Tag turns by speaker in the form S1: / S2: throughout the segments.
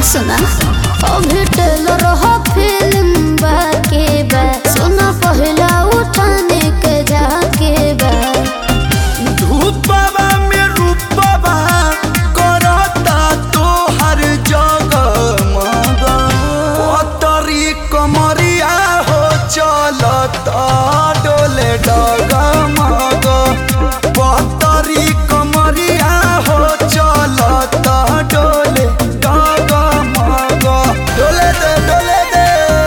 S1: सुना अभी टेलर हो फिल्म बाके बा सुना पहला उठाने के जाके बा
S2: धूपवा में रूपवा करता तो हर जगह मगा पतरी कमरिया हो चलता डोले डगा मगा पतरी कमरिया हो चलता डोले डगा मगा डोले दे डोले दे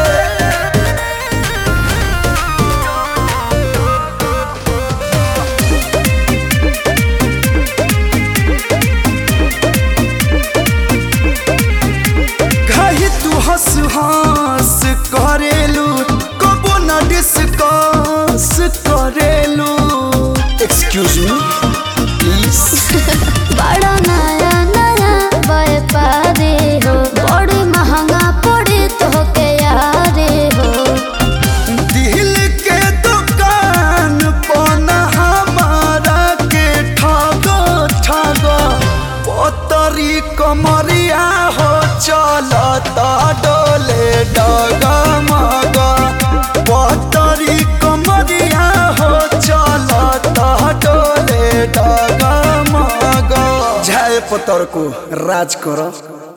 S2: कही तू हंस हंस करेलू कबो न डिस्कस करेलू एक्सक्यूज मी प्लीज
S1: बड़ा नया नया व्यापारी हो बड़ी महंगा पड़े तो के यारे हो
S2: दिल के दुकान पना हमारा के ठगो ठगो पतरी कमरिया हो चलता डोले डगा मगा पतरी कमरिया हो चलता डोले डगा मगा झाय पतर को राज करो